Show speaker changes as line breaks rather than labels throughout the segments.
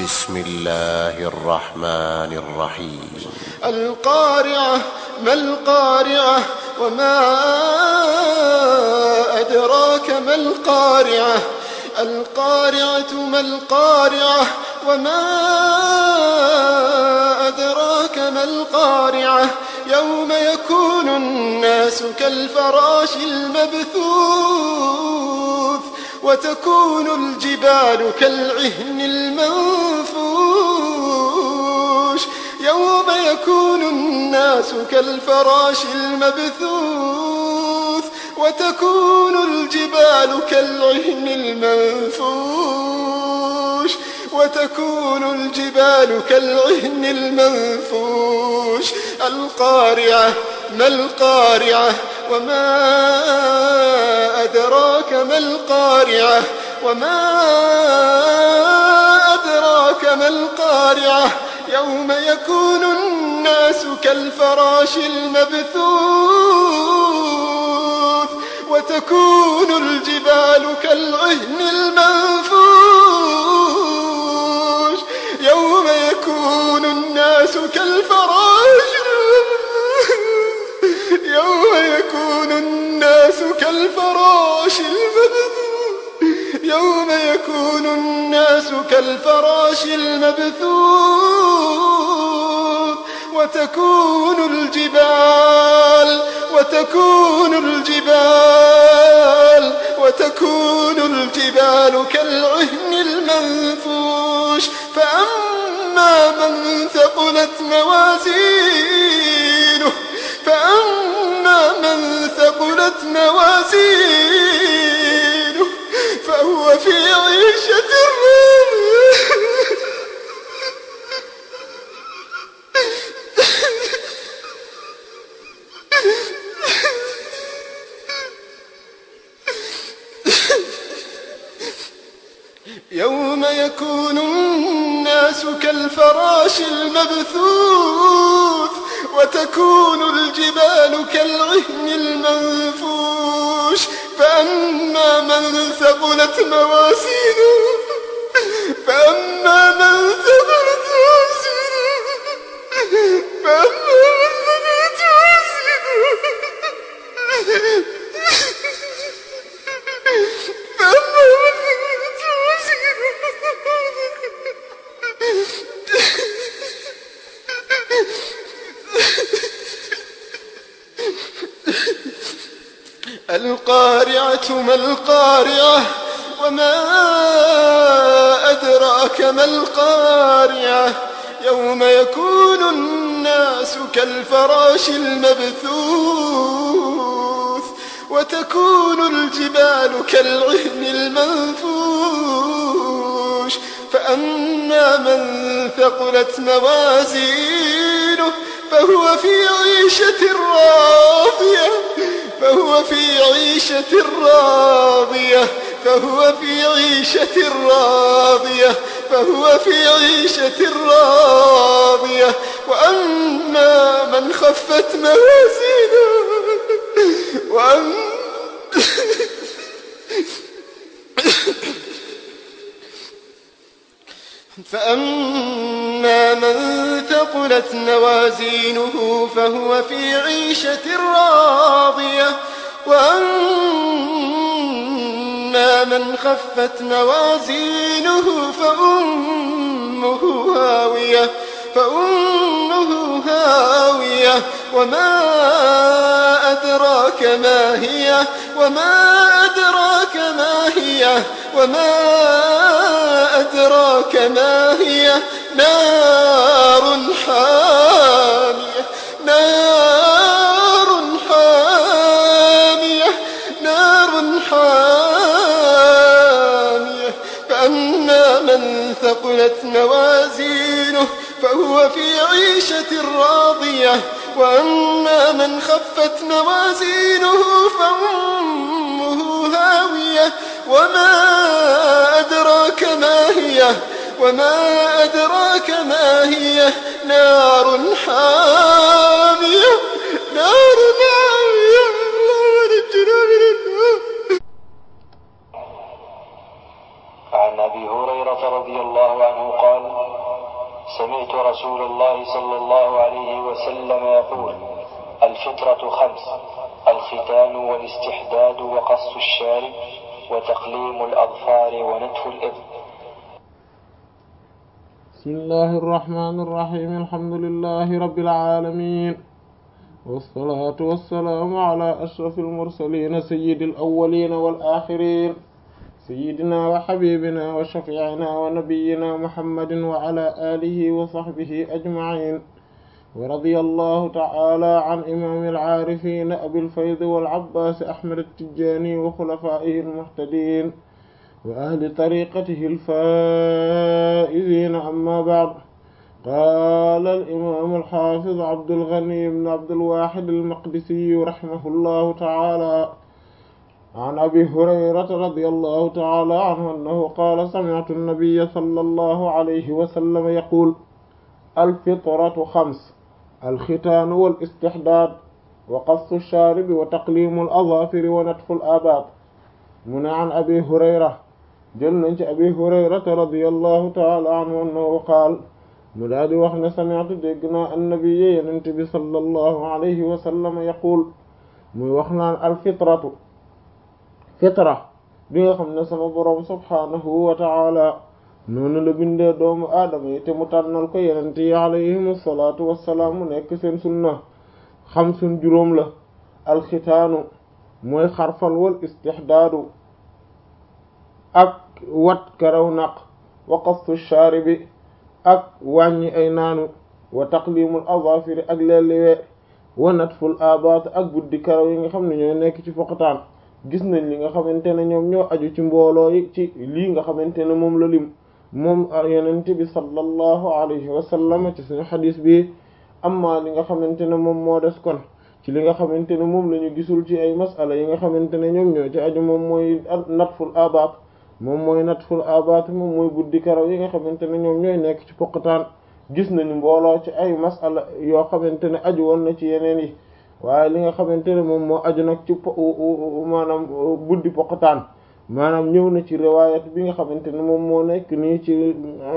بسم الله الرحمن الرحيم
القارعة ما القارعة وما أدراك ما القارعة القارعة ما القارعة وما أدراك ما القارعة يوم يكون الناس كالفراش المبثوث وتكون الجبال كالعهن المنفوش يوم يكون الناس كالفراش المبثوث وتكون الجبال كالعهن المنفوش وتكون الجبال كالعهن المنفوش القارعة ما القارعة وما أدراك ما القارعة وما أدراك ما القارعة يوم يكون الناس كالفراش المبثوث وتكون الجبال كالعهن المنفوش يوم يكون الناس كالفراش يوم يكون الناس كالفراش المبثوث يوم يكون الناس كالفراش المبثوث وتكون الجبال وتكون الجبال وتكون الجبال كالعهن المنفوش فأما من ثقلت موازينه فأما من ثقلت موازينه فهو في عيشة راضية يوم يكون الناس كالفراش المبثوث وتكون الجبال كالعهن المنفوش فأما من ثقلت موازينه فأما من ثقلت موازينه فأما من ثقلت موازينه فأما من ثقلت القارعة ما القارعة وما أدراك ما القارعة يوم يكون الناس كالفراش المبثوث وتكون الجبال كالعهن المنفوش فأما من ثقلت موازينه فهو في عيشة راضية فهو في عيشة راضية فهو في عيشة راضية فهو في عيشة راضية وأما من خفت موازينه وأما فأما من ثقلت موازينه فهو في عيشة راضية وأما من خفت موازينه فأمه هاوية فأمه هاوية وما أدراك ما هي وما أدراك ما هي وما أدراك ما هي نار حامية نار حامية نار حامية فأما من ثقلت موازينه فهو في عيشة راضية وأما من خفت موازينه فأمه هاوية وما أدراك ما هي وما أدراك ما هي نار حامية نار حامية الله نجنا من النار
عن ابي هريره هريرة رضي الله عنه قال سمعت رسول الله صلى الله عليه وسلم يقول الفطرة خمس الختان والاستحداد وقص الشارب وتقليم الأظفار ونتف الإبط
بسم الله الرحمن الرحيم الحمد لله رب العالمين والصلاة والسلام على أشرف المرسلين سيد الأولين والآخرين سيدنا وحبيبنا وشفيعنا ونبينا محمد وعلى آله وصحبه أجمعين ورضي الله تعالى عن إمام العارفين أبي الفيض والعباس أحمد التجاني وخلفائه المهتدين وأهل طريقته الفائزين أما بعد قال الإمام الحافظ عبد الغني بن عبد الواحد المقدسي رحمه الله تعالى عن أبي هريرة رضي الله تعالى عنه أنه قال سمعت النبي صلى الله عليه وسلم يقول الفطرة خمس الختان والاستحداد وقص الشارب وتقليم الأظافر ونتف الآباط من عن أبي هريرة جل أبي هريرة رضي الله تعالى عنه أنه قال mu daal di wax ne sami'tu dégg naa annabi yenent bi sallallahu alayhi wa sallam yaqul muy wax naan alfitratu fitra bi nga xam ne sama boroom subhaanahu wa ta'ala noonu la bindee doomu aadama yi te mu tànnal ko yenent yi alayhim salaatu wassalaam mu nekk seen sunna xam sun juróom la alxitaanu mooy xarfal wal istixdaadu ak wat karaw naq wa qassu shaaribi ak wàññi ay naanu wa taqlimul azafiri ak leelliwee wa natful abaat ak buddi karaw yi nga xam ne ñooy nekk ci foqataan gis nañ li nga xamante ne ñoom ñoo aju ci mbooloo yi ci lii nga xamante ne moom la lim moom yonent bi sallallahu alayhi wa sallam ci suñu xadis bi amma li nga xamante ne moom moo des kon ci li nga xamante ne moom la ñu gisul ci ay masala yi nga xamante ne ñoom ñoo ci aju moom mooy natful abaat moom mooy natful abaat moom mooy buddi karaw yi nga xamante ne ñoom ñooy nekk ci poqataan gis nañu mbooloo ci ay masala yoo xamante ne aju woon na ci yeneen yi waaye li nga xamante ne moom moo aju nag ci maanaam buddi poqataan maanaam ñëw na ci riwaayat bi nga xamante ne moom moo nekk nii ci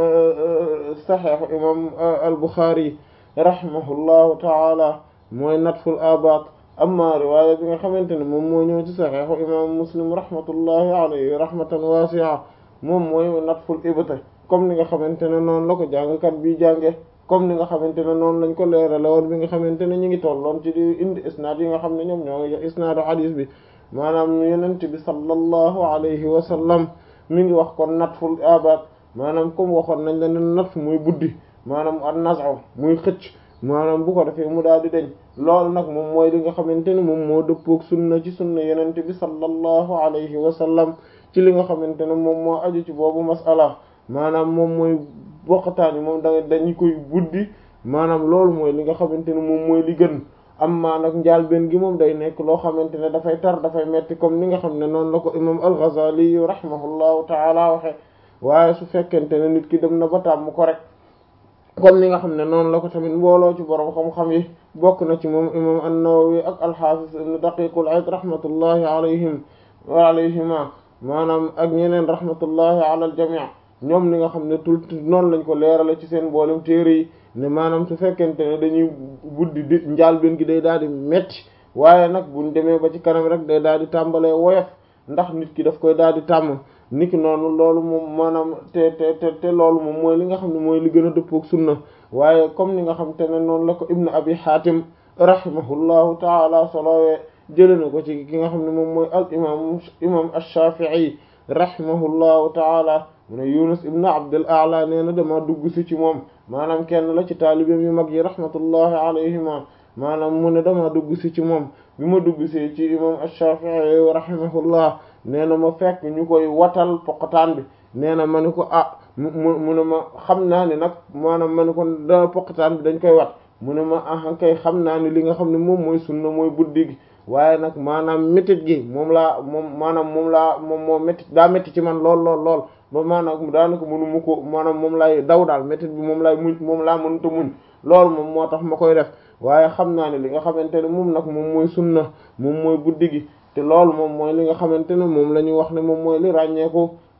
saxeexu imam al-Bukhari rahimahullahu taala mooy natful abaat amma riwaaya bi nga xamante ne moom moo ñëw ci saxiixu imam muslim rahmatullahi alayhi rahmatan wasi'a moom mooy natful ibta comme ni nga xamante ne noonu la ko jàngkat bi jànge comme ni nga xamante ne noonu lañ ko leerale woon bi nga xamante ne ñu ngi tolloon ci di indi isnaad yi nga xam ne ñoom ñoo ngi isnaadu xadiis bi maanaam yenent bi sallallahu alayhi wa sallam mi ngi wax kon natful abaat maanaam comme waxoon nañ la ne natf muy buddi maanaam an naz'u muy xëcc maanaam bu ko defee mu daal di deñ loolu nag moom mooy li nga xamante ne moom moo dëppook sunna ci sunna yenente bi sallallahu alayhi wa sallam ci li nga xamante ne moom moo aju ci boobu masala maanaam moom mooy boqataan yi moom da dañu koy buddi maanaam loolu mooy li nga xamante ne moom mooy li gën amma nag njaal benn gi moom day nekk loo xamante ne dafay tar dafay metti comme ni nga xam ne noonu la ko imam al-Ghazali rahimahullahu taala waxe waaye su fekkente ne nit ki dem na ba tàmm ko rek comme ni nga xam ne noonu la ko tamit mbooloo ci borom xam-xam yi bokk na ci moom imam an-Nawawi ak al-Hafiz ibn Daqiqul Eid rahmatullahi alayhim wa alayhima maanaam ak ñeneen rahmatullahi ala al-jami' ñoom li nga xam ne tout noonu lañ ko leerale ci seen mboolem téere yi ne maanaam su fekkente ne dañuy buddi di njaal benn gi day daal di metti waaye nag buñ demee ba ci kanam rek day daal di tàmbalee woyof ndax nit ki daf koy daal di tàmm niki noonu loolu moom maanaam te te te te loolu moom mooy li nga xam ne mooy li gën a dëppook sunna waaye comme ni nga xam te ne noonu la ko ibnu abi hatim rahimahullahu taala solowee jële na ko ci ki nga xam ne moom mooy al imam imam ash-shafi'i rahimahullahu taala mu ne yunus ibnu abdul a'la nee na dama dugg si ci moom maanaam kenn la ci taalibeem yu mag yi rahmatullahi alayhima maanaam mu ne dama dugg si ci moom bi ma dugg si ci imam ash-shafi'i rahimahullah nee na ma fekk ñu koy watal poqataan bi nee na ma ni ko ah mu mu ne ma xam naa ne nag maanaam ma ni ko da poqataan bi dañ koy wat mu ne ma ah kay xam naa ne li nga xam ne moom mooy sunna mooy buddi gi waaye nag maanaam métit gi moom laa moom maanaam moom laa moom moo métit daa métti ci man lool lool lool ba maanaam daanaka mënu mu ko maanaam moom laay daw daal métit bi moom laay muñ moom laa mënuta muñ loolu moom moo tax ma koy def waaye xam naa ne li nga xamante ne moom nag moom mooy sunna moom mooy buddi gi te loolu moom mooy li nga xamante ne moom la ñuy wax ne moom mooy li ràññeeku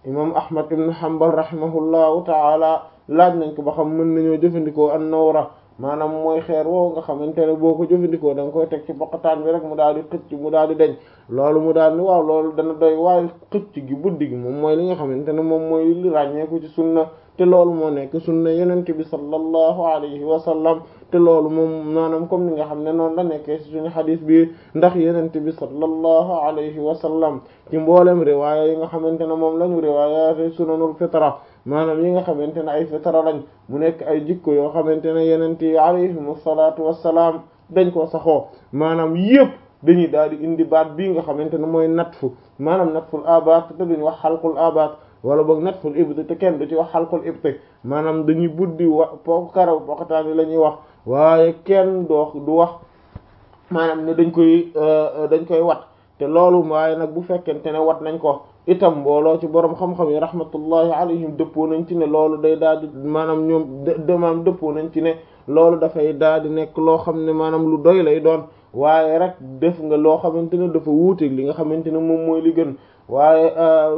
imam ahmad ibn hanbal rahimahullahu taala laaj nañ ko ba xam mën nañoo jëfandikoo an nawra maanaam mooy xeer woowu nga xamante ne boo ko jëfandikoo da nga koy teg ci boqataan bi rek mu daal di xëcc mu daal di deñ loolu mu daal ni waaw loolu dana doy waaye xëcc gi buddi gi moom mooy li nga xamante ne moom mooy li ràññeeku ci sunna te loolu moo nekk sunna yenente bi sallallahu alayhi wa sallam te loolu moom maanaam comme ni nga xam ne noonu la nekkee ci suñu xadis bi ndax yenente bi sallallahu alayhi wa sallam ci mboolem riwaaya yi nga xamante ne moom lañu riwaayaate sunanul fitra maanaam yi nga xamante ne ay fitra lañ mu nekk ay jikko yoo xamante ne yenente yi alayhim salaatu wassalaam dañ ko saxoo maanaam yépp dañuy daal di indi baat bii nga xamante ne mooy natfu maanaam natful abaat te duñ wax xalqul abaat wala boog natful ibti te kenn du ci wax xalqul ibti maanaam dañuy buddi wa po karaw poqataan yi la ñuy wax waaye kenn doo du wax maanaam ne dañ koy dañ koy wat te loolu waaye nag bu fekkente ne wat nañ ko itam mbooloo ci borom xam-xam yi rahmatullahi alayhim dëppoo nañ ci ne loolu day daal di maanaam ñoom demaam dëppoo nañ ci ne loolu dafay daal di nekk loo xam ne maanaam lu doy lay doon waaye rek def nga loo xamante ne dafa wuuteeg li nga xamante ne moom mooy li gën waaye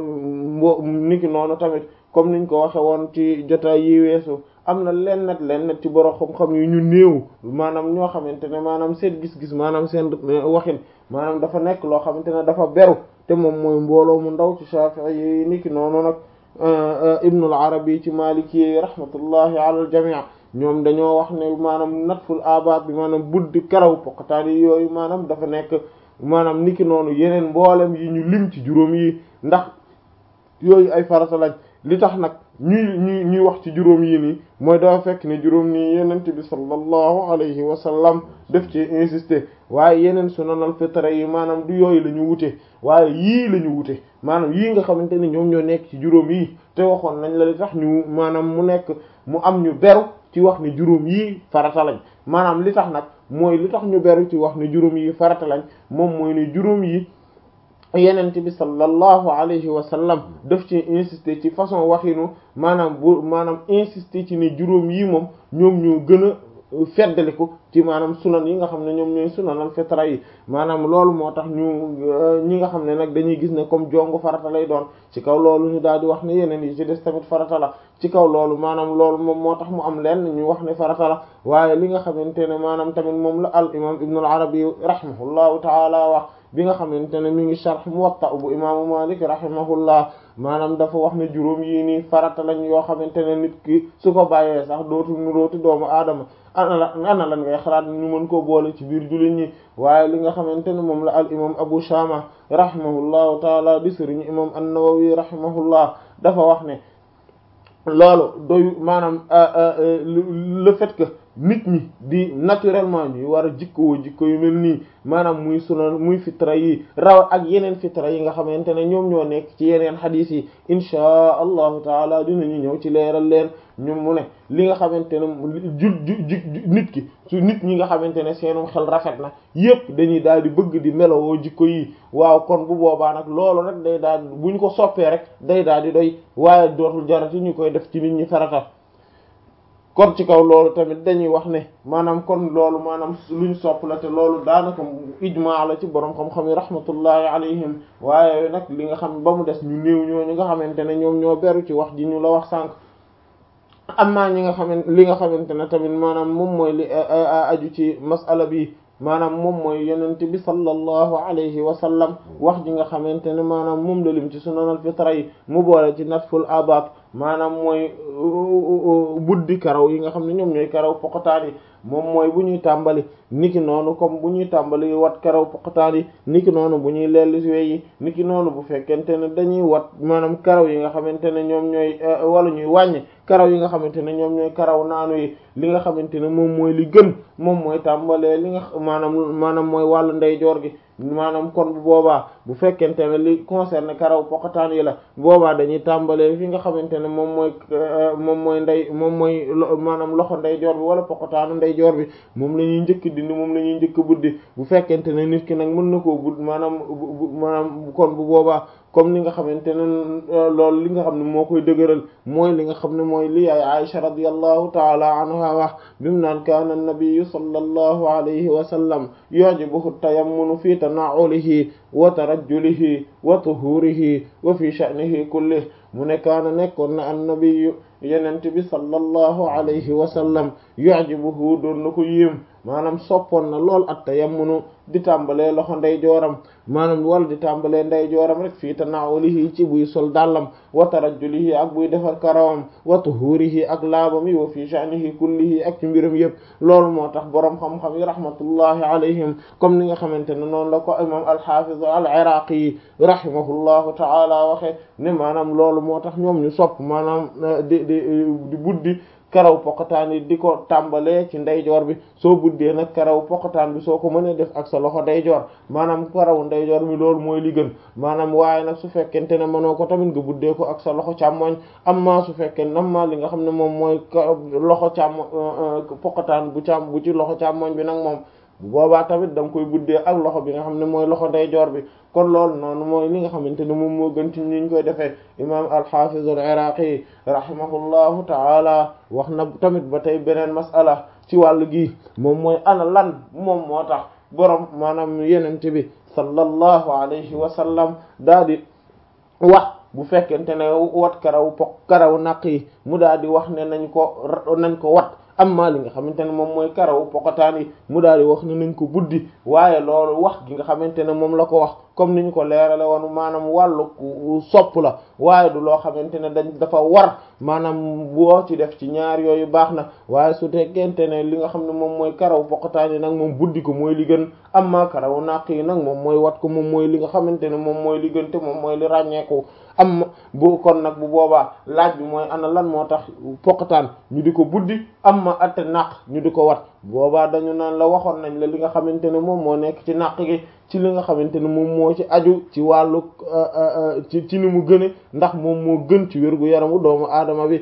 mbo niki noonu tamit comme niñ ko waxe woon ci jotaay yi weesu am na lennat lennat ci borom xam-xam yu ñu néew maanaam ñoo xamante ne maanaam seen gis-gis maanaam seen waxin maanaam dafa nekk loo xamante ne dafa beru te moom mooy mbooloo mu ndaw ci Shafi'i yi niki noonu nag Ibnul Arabi ci Maliki yi rahmatullahi ala al jami' ñoom dañoo wax ne maanaam natful abaat bi maanaam buddi karaw poqataan yi yooyu maanaam dafa nekk maanaam niki noonu yeneen mboolem yi ñu lim ci juróom yi ndax yooyu ay farata lañ li tax nag ñuy ñuy ñuy wax ci juróom yi nii mooy dafa fekk ne juróom nii yenent bi sallallahu alayhi wa sallam def ci insister waaye yeneen sunanal fitra yi maanaam du yooyu la ñu wute waaye yii la ñu wute maanaam yii nga xamante ne ñoom ñoo nekk ci juróom yi te waxoon nañ la li tax ñu maanaam mu nekk mu am ñu beru ci wax ne juróom yii farata lañ maanaam li tax nag mooy li tax ñu beru ci wax ne juróom yi farata lañ moom mooy ne juróom yi yenent bi sallallahu alayhi wa sallam daf ci insister ci façon waxinu maanaam bu maanaam insister ci ne juróom yi moom ñoom ñoo gën a feddaliku ci maanaam sunan yi nga xam ne ñoom ñooy sunanal fitra yi maanaam loolu moo tax ñu ñi nga xam ne nag dañuy gis ne comme jongu farata lay doon ci kaw loolu ñu daal di wax ne yeneen yi ci des tamit farata la ci kaw loolu maanaam loolu moom moo tax mu am lenn ñu wax ne farata la waaye li nga xamante ne maanaam tamit moom la al imam ibnul arabi rahimahullahu taala wax bi nga xamante ne mi ngi sharh muwatta bu imaamu malik rahimahullah maanaam dafa wax ne juróom yii nii farata lañ yoo xamante ne nit ki su ko bàyyee sax dootu nu dootu doomu aadama ana la ana lan ngay xalaat ñu mën koo boole ci biir jullit ñi waaye li nga xamante ne moom la al imam abu shama rahimahullahu taala di sëriñ imam an-nawawi rahimahullah dafa wax ne loolu doyu maanaam le fait que nit ñi di naturellement ñuy war a jikkoo jikko yu mel nii maanaam muy sunan muy fitra yi raw ak yeneen fitra yi nga xamante ne ñoom ñoo nekk ci yeneen xadiis yi inchaa allahu taala dinañu ñëw ci leeral leen ñoom mu ne li nga xamante ne ju ju nit ki su nit ñi nga xamante ne seenum xel rafet na yépp dañuy daal di bëgg di melowoo jikko yi waaw kon bu boobaa nag loolu rek day daal bu ñu ko soppee rek day daal di doy waaye dootul jarati ñu koy def ci nit ñi farata kon ci kaw loolu tamit dañuy wax ne maanaam kon loolu maanaam luñ sopp la te loolu daanaka ijmaa la ci borom xam-xam yi rahmatullahi alayhim waaye nag li nga xam ba mu des ñu néew ñooñu nga xamante ne ñoom ñoo beru ci wax ji ñu la wax sànq amma ñi nga xamante li nga xamante ne tamit maanaam moom mooy li aju ci masala bi maanaam moom mooy yonent bi sallallahu alayhi wa sallam wax ji nga xamante ne maanaam moom la lim ci sunanal fitra yi mu boole ci natful abat maanaam mooy buddi karaw yi nga xam ne ñoom ñooy karaw poqataan yi moom mooy bu ñuy tàmbali niki noonu comme bu ñuy tàmbali wat karaw poqataan yi niki noonu bu ñuy lelli si yi niki noonu bu fekkente ne dañuy wat maanaam karaw yi nga xamante ne ñoom ñooy wala ñuy wàññi karaw yi nga xamante ne ñoom ñooy karaw naanu yi li nga xamante ne moom mooy li gën moom mooy tàmbalee li nga maanaam maanaam mooy wàllu ndeyjoor gi maanaam kon bu boobaa bu fekkente ne li concerne karaw poqataan yi la boobaa dañuy tàmbalee fi nga xamante ne moom mooy moom mooy ndey moom mooy maanaam loxo ndeyjoor bi wala poqataanu ndeyjoor bi moom la ñuy njëkk dindi moom la ñuy njëkk buddi bu fekkente ne nit ki nag mën na koo budd maanaam maanaam kon bu boobaa comme ni nga xamante ne loolu li nga xam ne moo koy dëgëral mooy li nga xam ne mooy li yaay Aisha radiyallahu taala anha wax bi mu naan kaana nabiyyu sallallahu alayhi wa sallam yu'jibuhu tayammunu fi tana'ulihi wa tarajjulihi wa tuhurihi wa fi sha'nihi kullihi mu ne kaana nekkoon na annabiyu yenent bi sallallahu alayhi wa sallam yu'jibuhu doon na ko yéem maanaam soppoon na lool at tayammunu di tàmbalee loxo ndey jooram maanaam wala di tàmbalee ndey jooram rek fii tanawulihi ci buy sol dàllam wa tarajjulihi ak buy defar karawam wa tuhurihi ak laabam yi wa fii sha'nihi kullihi ak ci mbiram yëpp loolu moo tax boroom xam-xam yi rahmatullahi alayhim comme ni nga xamante ne noonu la ko imam al-hafiz al-iraqi yi rahimahullahu ta'ala waxe ne maanaam loolu moo tax ñoom ñu sopp maanaam di di di buddi karaw poqataan yi di ko tàmbalee ci ndeyjoor bi soo buddee nag karaw poqataan bi soo ko mënee def ak sa loxo ndeyjoor maanaam karaw ndeyjoor bi loolu mooy li gën maanaam waaye nag su fekkente ne mënoo ko tamit nga buddee ko ak sa loxo càmmoñ amma su fekkee amma li nga xam ne moom mooy loxo càmmoñ poqataan bu càmm bu ci loxo càmmoñ bi nag moom bu boobaa tamit da nga koy buddee ak loxo bi nga xam ne mooy loxo ndeyjoor bi kon loolu noonu mooy li nga xamante ne moom moo gën ci ni ñu koy defee imam al-Hafiz al-Iraqi rahimahullahu ta'ala wax na tamit ba tey beneen mas'ala ci wàllu gi moom mooy ana lan moom moo tax borom maanaam yenente bi sallallahu alayhi wa sallam daa di wax bu fekkente ne wat karaw po karaw naq yi mu daa di wax ne nañ ko nañ ko wat amma li nga xamante ne moom mooy karaw pokotaan yi mu daal di wax ne nañ ko buddi waaye loolu wax gi nga xamante ne moom la ko wax comme ni ñu ko leerale woon maanaam wàllu sopp la waaye du loo xamante ne dañ dafa war maanaam boo ci def ci ñaar yooyu baax na waaye su teggente ne li nga xam ne moom mooy karaw pokotaan yi nag moom buddi ko mooy li gën amma karaw naq yi nag moom mooy wat ko moom mooy li nga xamante ne moom mooy li gën te moom mooy li ràññeeku am bu kon nag bu boobaa laaj bi mooy ana lan moo tax poqataan ñu di ko buddi am ma atte naq ñu di ko wat boobaa dañu naan la waxoon nañ la li nga xamante ne moom moo nekk ci naq gi ci li nga xamante ne moom moo ci aju ci wàllu ci ci ni mu gëne ndax moom moo gën ci wérgu yaramu doomu aadama bi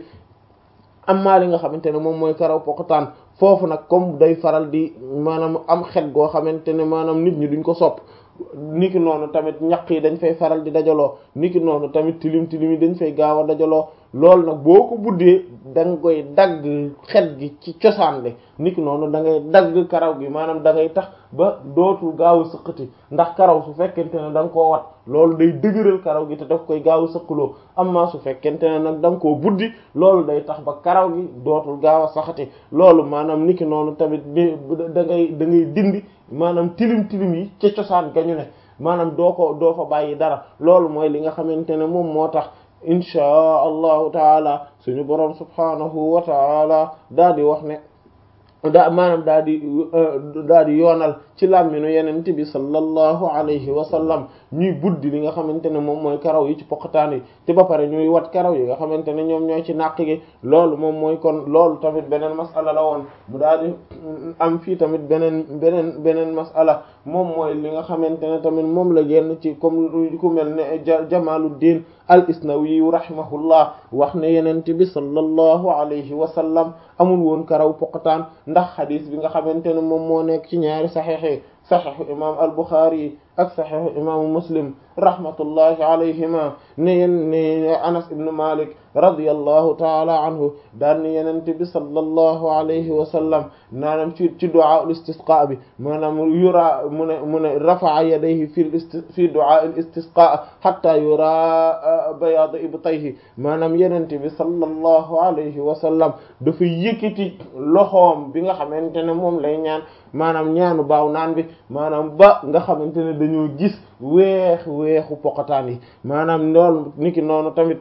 am maa li nga xamante ne moom mooy karaw poqataan foofu nag comme day faral di maanaam am xet goo xamante ne maanaam nit ñi duñ ko sopp niki noonu tamit ñaq yi dañ fay faral di dajaloo niki noonu tamit tilim tilim yi dañ fay gaaw a dajaloo loolu nag boo ko buddee da nga koy dagg xet gi ci cosaan le niki noonu da ngay dagg karaw gi maanaam da ngay tax ba dootul gaaw a sëqati ndax karaw su fekkente ne da nga koo wat loolu day dëgëral karaw gi te daf koy gaaw a sëqaloo amma su fekkente ne nag da nga koo buddi loolu day tax ba karaw gi dootul gaaw a saxati loolu maanaam niki noonu tamit da ngay da ngay dindi maanaam tilim tilim yi ca cosaan gañu ne maanaam doo ko doo fa bàyyi dara loolu mooy li nga xamante ne moom moo tax inchaa allahu taala suñu boroom subhanahu wa taala daa di wax ne daa maanaam daa di daa di yoonal ci làmminu yenente bi sallallahu alayhi wa sallam ñuy buddi li nga xamante ne moom mooy karaw yi ci poqataan yi te ba pare ñuy wat karaw yi nga xamante ne ñoom ñooy ci nàq gi loolu moom mooy kon loolu tamit beneen masala la woon mu daal di am fii tamit beneen beneen beneen masala moom mooy li nga xamante ne tamit moom la génn ci comme ku mel ne Jamaluddin al Isnawi rahimahullah wax ne yenente bi sallallahu alayhi wa sallam amul woon karaw poqataan ndax xadis bi nga xamante ne moom moo nekk ci ñaari saxiix yi saxiixu imam al Buxaari ak saxiixu imaamu Muslim rahmatullahi alayhima ne yen ne Anas ibn Malik radiyallahu taala anhu daan ne yenente bi sallallahu alayhi wa sallam naanam ci ci du'a al istisqa bi maanaam yura mu ne mu ne rafa'a yadayhi fi fi du'a al istisqa hatta yura bayaad ibtayhi maanaam yenente bi sallallahu alayhi wa sallam dafa yëkkati loxoom bi nga xamante ne moom lay ñaan maanaam ñaanu baaw naan bi maanaam ba nga xamante ne dañoo gis weex weexu poqataan yi maanaam loolu niki noonu tamit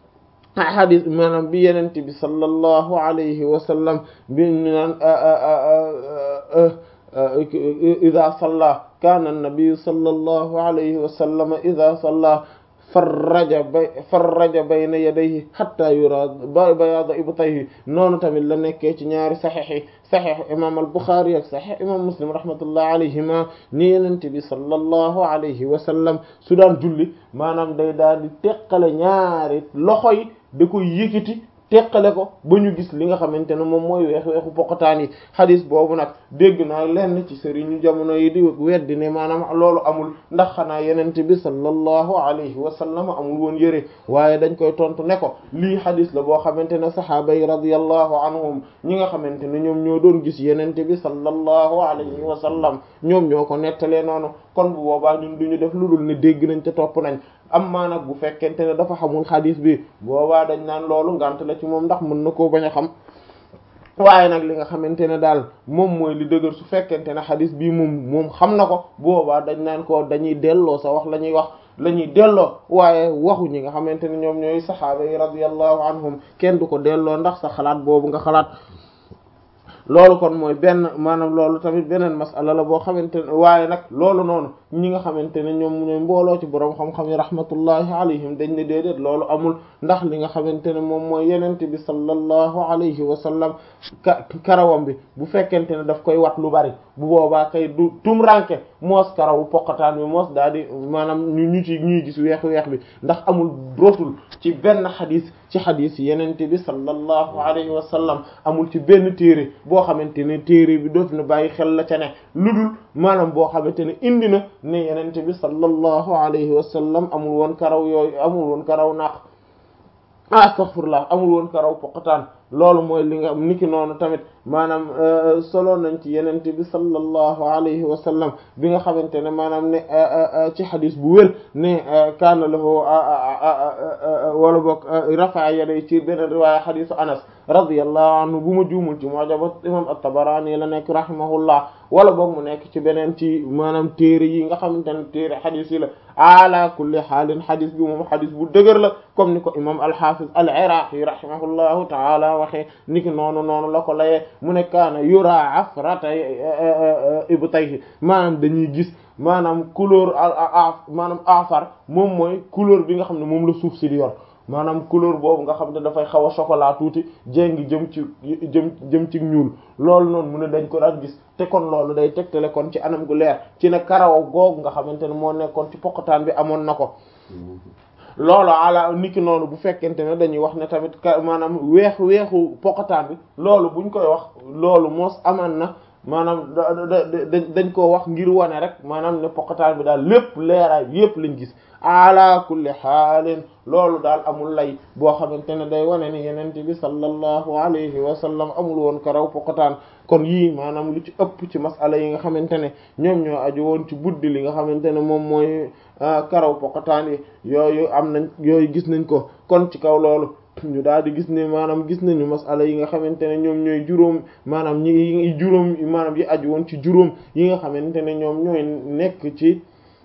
hadis maanaam bi yenente bi sallallahu alayhi wa sallam bi ñu naan ida salla kaana an-nabi sallallahu alayhi wa sallam ida salla farraja bay farraja bayna yadayhi hatta yura bayaada ibtayhi noonu tamit la nekkee ci ñaari saxiix yi saxiix imam al-Bukhari ak saxiix imam Muslim rahmatullah alayhima ni yenente bi sallallahu alayhi wa sallam su daan julli maanaam day daal di teqale ñaari loxo yi da koy yëkkati teqale ko ba ñu gis li nga xamante ne moom mooy weex weexu poqataan yi xadis boobu nag dégg naa lenn ci sëriñu jamono yi di weddi ne maanaam loolu amul ndax xanaa yenente bi sallallahu alayhi wa sallam amul woon yëre waaye dañ koy tontu ne ko lii xadis la boo xamante ne sahaaba yi radiyallahu anhum ñi nga xamante ne ñoom ñoo doon gis yenente bi sallallahu alayhi wa sallam ñoom ñoo ko nettalee noonu kon bu boobaa ñun duñu def lu dul ne dégg nañ te topp nañ amma nag bu fekkente ne dafa xamul xadis bi boobaa dañ naan loolu ngant la ci moom ndax mën na koo bañ a xam waaye nag li nga xamante ne daal moom mooy li dëgër su fekkente ne xadis bii moom moom xam na ko boobaa dañ naan ko dañuy delloo sa wax la ñuy wax la ñuy delloo waaye waxu ñi nga xamante ne ñoom ñooy saxaaba yi radiyallahu anhum kenn du ko delloo ndax sa xalaat boobu nga xalaat loolu kon mooy benn maanaam loolu tamit beneen masala la boo xamante ne waaye nag loolu noonu ñi nga xamante ne ñoom ñooy mbooloo ci boroom xam-xam yi rahmatullahi alayhim dañ ne déedéet loolu amul ndax li nga xamante ne moom mooy yenente bi sallallahu alayhi wa sallam ka karawam bi bu fekkente ne daf koy wat lu bari bu boobaa kay du tumranke moos karawu poqataan bi moos daal di maanaam ñu ñu ci ñuy gis weex weex bi ndax amul rotul ci benn xadis ci xadis yenente bi sallallahu alayhi wa sallam amul ci benn téere boo xamante ne téere bi doof na bàyyi xel la ca ne lu dul maanaam boo xamante ne indi na ne yenente bi sallallahu alayhi wa sallam amul woon karaw yooyu amul woon karaw naq astaghfirullah amul woon karaw poqataan loolu mooy li nga niki noonu tamit maanaam solo nañ ci yenente bi sallallahu alayhi wa sallam bi nga xamante ne maanaam ne ci xadis bu wér ne kaana lahu wala boog rafa yaday ci beneen riwaaya xadisu anas radiyallahu anhu bu ma juumul ci mu'jam imam at-Tabarani la nekk rahimahullah wala boog mu nekk ci beneen ci maanaam téere yi nga xamante ne téere xadis yi la ala kulli xaalin xadis bi moom xadis bu dëgër la comme ni ko imam al-Hafiz al-Iraqi rahimahullahu ta'ala waxee niki noonu noonu la ko layee mu ne kaana yura afrata ibtayhi maanaam dañuy gis maanaam couleur maanaam afar moom mooy couleur bi nga xam ne moom la suuf si di yor maanaam couleur boobu nga xam ne dafay xaw a chocolat tuuti jéngi jëm ci jëm jëm ci ñuul loolu noonu mu ne dañ ko daan gis te kon loolu day tegtale kon ci anam gu leer ci ne karaw googu nga xamante ne moo nekkoon ci poqataan bi amoon na ko loolu ala niki noonu bu fekkente ne dañuy wax ne tamit ka maanaam weex weexu poqataan bi loolu buñ koy wax loolu moos amaan na maanaam dañ koo wax ngir wane rek maanaam ne poqataan bi daal lépp leeraay bi yépp lañ gis ala kulli xaalin loolu daal amul lay boo xamante ne day wane ni yenente bi sallallahu alayhi wa sallam amul woon karaw poqataan kon yii maanaam lu ci ëpp ci masala yi nga xamante ne ñoom ñoo aju woon ci buddi li nga xamante ne moom mooy karaw poqataan yi yooyu am nañ yooyu gis nañ ko kon ci kaw loolu ñu daal di gis ne maanaam gis nañu masala yi nga xamante ne ñoom ñooy juróom maanaam ñi juróom maanaam yi aju woon ci juróom yi nga xamante ne ñoom ñooy nekk ci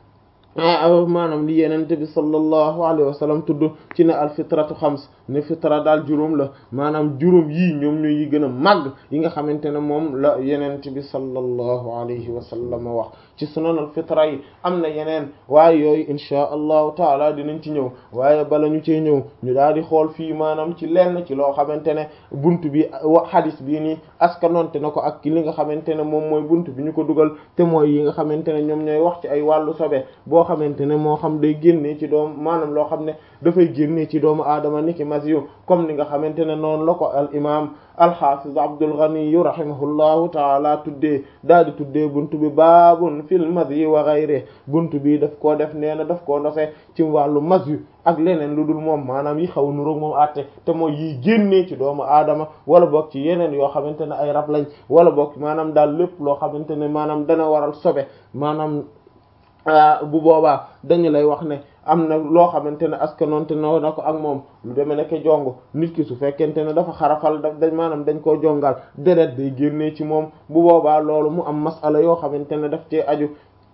maanaam li yenente bi sallallahu alayhi wa sallam tudd ci ne al fitratu xams ne fitra daal juróom la maanaam juróom yii ñoom ñooy yi gën a màgg yi nga xamante ne moom la yenente bi sallallahu alayhi wa sallam wax ci sunan al fitra yi am na yeneen waaye yooyu inchaa allahu taala dinañ ci ñëw waaye bala ñu cee ñëw ñu daal di xool fii maanaam ci lenn ci loo xamante ne bunt bi wa hadis bii nii askanonte na ko ak ki li nga xamante ne moom mooy bunt bi ñu ko dugal te mooy yi nga xamante ne ñoom ñooy wax ci ay wàllu sobe boo xamante ne moo xam day génnee ci doom maanaam loo xam ne dafay génnee ci doomu aadama niki masiyu comme ni nga xamante ne noonu la ko al imam alxafiz Abdul Ghani rahimahullahu taala tuddee daal di tuddee buntu bi baabun fil madyi wa ghayri buntu bi daf koo def nee na daf koo ndoxe ci wàllu masyu ak leneen lu dul moom maanaam yi xaw nuroog moom àtte te mooy yiy génnee ci doomu aadama wala boog ci yeneen yoo xamante ne ay rab lañ wala boog maanaam daal lépp loo xamante ne maanaam dana waral sobe maanaam bu boobaa dañu lay wax ne am na loo xamante ne askanoonte noo na ko ak moom lu demee nekk jongo nit ki su fekkente ne dafa xarafal daf dañ maanaam dañ koo jongal deret day génnee ci moom bu boobaa loolu mu am masala yoo xamante ne daf cee aju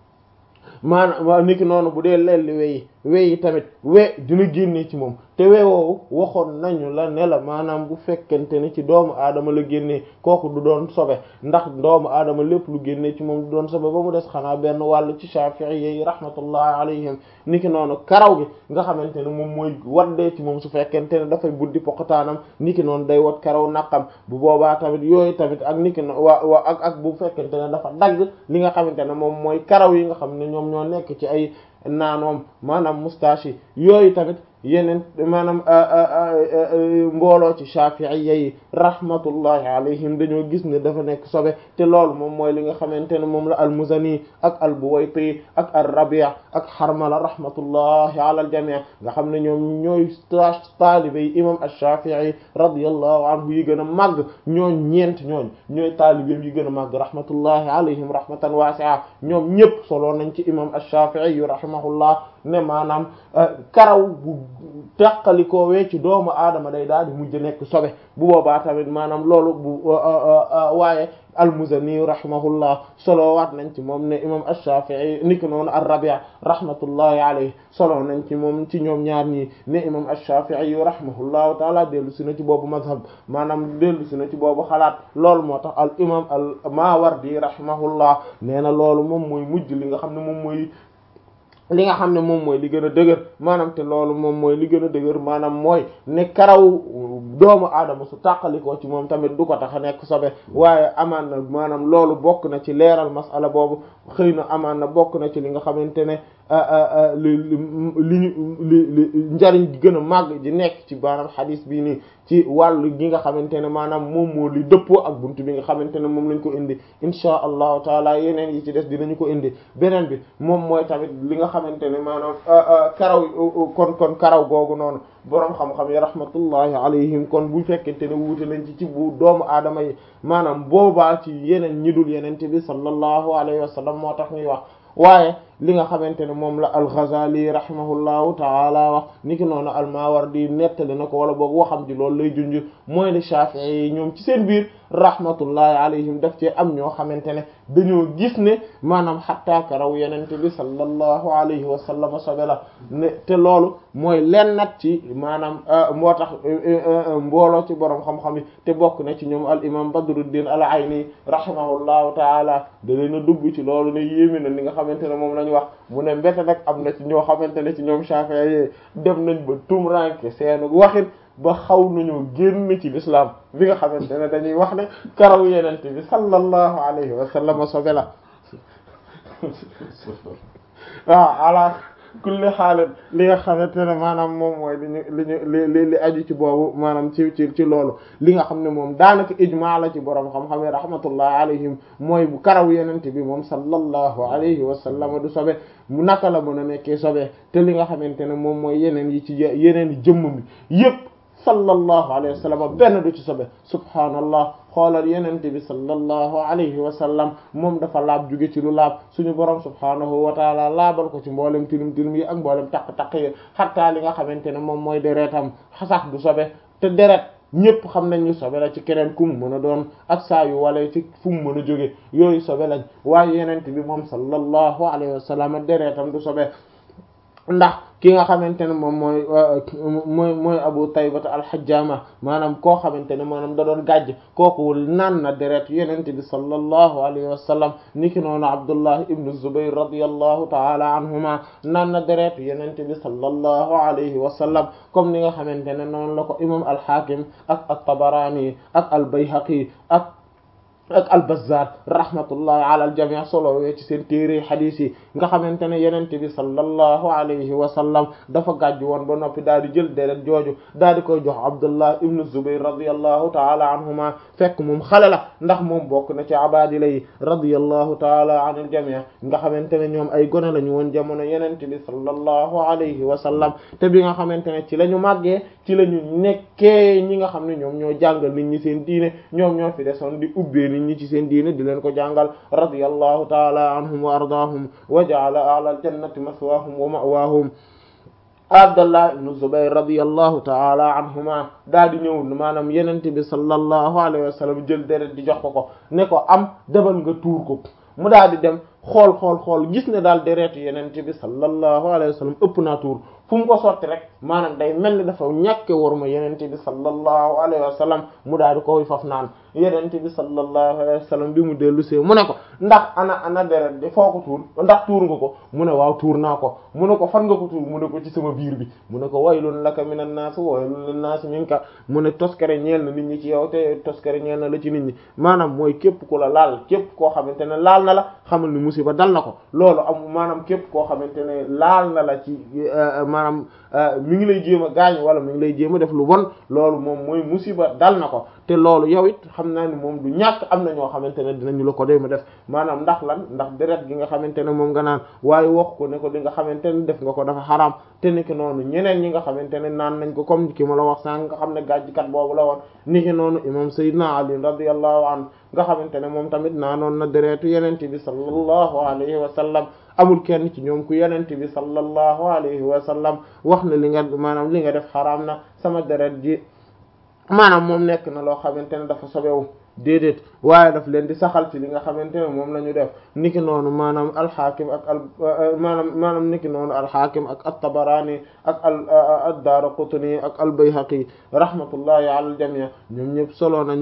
maanaam niki noonu bu dee lelli weyi weyi tamit we dina génnee ci moom te weewoowu waxoon nañu la ne la maanaam bu fekkente ne ci doomu aadama la génnee kooku du doon sobe ndax doomu aadama lépp lu génnee ci moom du doon sobe ba mu des xanaa benn wàll ci Shafi'i yi rahmatullahi alayhim niki noonu karaw gi nga xamante ne moom mooy waddee ci moom su fekkente ne dafay buddi poqataanam niki noonu day wat karaw naqam bu boobaa tamit yooyu tamit ak niki no waa waa ak ak bu fekkente ne dafa dagg li nga xamante ne moom mooy karaw yi nga xam ne ñoom ñoo nekk ci ay naanoom maanaam moustache yi yooyu tamit yeneen maanaam mbooloo ci Shafi'iyya yi rahmatullahi alayhim dañoo gis ne dafa nekk sobe te loolu moom mooy li nga xamante ne moom la al-Muzani ak al-Buwayti ak ar-Rabi' ak Harmala rahmatullahi ala al-jami' nga xam ne ñoom ñooy taalibe yi imam ash-Shafi'i radiyallahu anhu yi gën a màgg ñooñ ñeent ñooñ ñooy taalibeem yi gën a màgg rahmatullahi alayhim rahmatan wasi'a ñoom ñëpp solo nañ ci imam ash-Shafi'i yu rahimahullah ne maanaam karaw bu teqalikoowee ci doomu aadama day daal di mujj nekk sobe bu boobaa tamit maanaam loolu bu waaye al-Muzani rahimahullah solo waat nañ ci moom ne imam ash-Shafi'i niki noonu ar-Rabi' rahmatullahi alayhi solo nañ ci moom ci ñoom ñaar ñii ne imam ash-Shafi'i rahimahullahu taala dellu si na ci boobu mazhab maanaam dellu si na ci boobu xalaat loolu moo tax al imam al-Mawardi rahimahullah nee na loolu moom mooy mujj li nga xam ne moom mooy li nga xam ne moom mooy li gën a dëgër maanaam te loolu moom mooy li gën a dëgër maanaam mooy ne karaw doomu aadama su tàqalikoo ci moom tamit du ko tax a nekk sobe waaye amaan na maanaam loolu bokk na ci leeral masala boobu xëy na amaan na bokk na ci li nga xamante ne li li ñu li li njariñ gi gën a màgg ji nekk ci maanaam xadis bii nii ci wàllu gi nga xamante ne maanaam moom moo li dëppoo ak buntu bi nga xamante ne moom lañ ko indi inchaa allahu taala yeneen yi ci des dinañu ko indi beneen bi moom mooy tamit li nga xamante ne maanaam karaw kon kon karaw googu noonu boroom xam-xam yi rahmatullahi alayhim kon bu fekkente ne wuute nañ ci ci bu doomu aadama yi maanaam boobaa ci yeneen ñi dul yenente bi sallallahu alayhi wa sallam moo tax ñuy wax waaye li nga xamante ne moom la al-Ghazali rahimahullahu taala wax niki noonu al-Mawardi nettali na ko wala boog waxam ji loolu lay junj mooy ne Shafi'i yi ñoom ci seen biir rahmatullahi alayhim daf cee am ñoo xamante ne dañoo gis ne maanaam xattaa karaw yenente bi sallallahu alayhi wa sallam sobe la ne te loolu mooy lennat ci maanaam moo tax mbooloo ci borom xam-xam yi te bokk na ci ñoom al imam Badruddin al-Ayni rahimahullahu taala da leen a dugg ci loolu ne yéeme na li nga xamante ne moom lañ wax mu ne mbete nag am na ci ñoo xamante ne ci ñoom Shafi'i yi dem nañ ba tumranke seenu waxin ba xaw nañoo génn ci l'islam bi nga xamante ne dañuy wax ne karaw yenente bi sallallahu alayhi wa sallam sobe la waaw ala kulli xaalit li nga xamante ne maanaam moom mooy li ñu li ñu li li aju ci boobu maanaam ci ci ci loolu li nga xam ne moom daanaka ijmaa la ci borom xam-xam yi rahmatullahi alayhim mooy bu karaw yenente bi moom sallallahu alayhi wa sallam du sobe mu naka la mën a nekkee sobe te li nga xamante ne moom mooy yeneen yi ci yeneen yi jëmm bi yépp sallallahu alayhi wa sallam benn du ci sobe subhaanallah xoolal yenente bi sallallahu alayhi wa sallam moom dafa laab jóge ci lu laab suñu borom subhaanahu wa taala laabal ko ci mboolem tilim tilim yi ak mboolem taq-taq yi xattaa li nga xamante ne moom mooy deretam xasax du sobe te deret ñëpp xam nañ ñu sobe la ci keneen ku mu mën a doon ak saa yu wala ci fu mu mën a jóge yooyu sobe lañ waaye yenente bi moom sallallahu alayhi wa sallam deretam du sobe ndax ki nga xamante ne moom mooy mooy mooy abu taybata alxajjama maanaam koo xamante ne maanaam da doon gàjj kooku naan na deret yenente bi sallallahu alayhi wa sallam niki noonu abdullah ibnu zubayr radiyallahu taala anhuma naan na deret yenente bi sallallahu alayhi wa sallam comme ni nga xamante ne noonu la ko imam alxaakim ak at-tabarani ak albayhaqi ak ak al-Bazzar rahmatullahi ala al-jami' solo wee ci seen téere xadiis yi nga xamante ne yenente bi sallallahu alayhi wa sallam dafa gàjj woon ba noppi daal di jël deret jooju daal di koy jox Abdullah ibn Zubayr radiyallahu taala anhuma fekk moom xale la ndax moom bokk na ci abadila yi radiyallahu taala an al-jami' nga xamante ne ñoom ay gone lañu woon jamono yenente bi sallallahu alayhi wa sallam te bi nga xamante ne ci la ñu màggee ci la ñu nekkee ñi nga xam ne ñoom ñoo jàngal nit ñi seen diine ñoom ñoo fi desoon di ubbee nit ñi ci seen diine di leen ko jàngal radiyallahu taala anhum wa ardaahum wa ja'ala a'la al-jannati maswaahum wa ma'waahum Abdallah ibn Zubayr radiyallahu taala anhuma daal di ñëw maanaam yenente bi sallallahu alayhi wa sallam jël deret di jox ko ko ne ko am demal nga tuur ko mu daal di dem xool xool xool gis ne daal deretu yenente bi sallallahu alayhi wa sallam ëpp naa tuur fu mu ko sotti rek maanaam day mel ni dafa ñàkke war ma yenente bi sallallahu alayhi wa sallam mu daal di koy faf naan yenente bi sallallahu alayhi wa sallam bi mu dellu see mu ne ko ndax ana ana deret di foo ko tuur ndax tuur nga ko mu ne waaw tuur naa ko mu ne ko fan nga ko tuur mu ne ko ci sama biir bi mu ne ko waylun laka minan naas waylun lin naas minka mu ne toskare ñeel na nit ñi ci yow te toskare ñeel na la ci nit ñi maanaam mooy képp ku la laal képp koo xamante ne laal na la xamal ni musiba dal na ko loolu am maanaam képp koo xamante ne laal na la ci maanaam mi ngi lay jéem a gaañ wala mi ngi lay jéem a def lu bon loolu moom mooy musiba dal na ko te loolu yow it xam naa ni moom du ñàkk am na ñoo xamante ne dinañu la ko déema def maanaam ndax lan ndax deret gi nga xamante ne moom nga naan waaye wax ko ne ko li nga xamante ne def nga ko dafa xaraam te ni ki noonu ñeneen ñi nga xamante ne naan nañ ko comme ki ma la wax sànq nga xam ne gàjjkat boobu la woon ni ki noonu imam Seydina Ali radiyallahu anhu nga xamante ne moom tamit naanoon na deretu yenente bi sallallahu alayhi wa sallam amul kenn ci ñoom ku yenente bi sallallahu alayhi wa sallam wax na li nga maanaam li nga def xaraam na sama deret ji maanaam moom nekk na loo xamante ne dafa sobewu déedéet waaye daf leen di saxal ci li nga xamante ne moom la ñu def niki noonu maanaam alxaakim ak al maanaam maanaam niki noonu alxaakim ak at-Tabarani ak al ad-Daraqutni ak al-Bayhaqi rahmatullahi ala al-jami' ñoom ñëpp solo nañ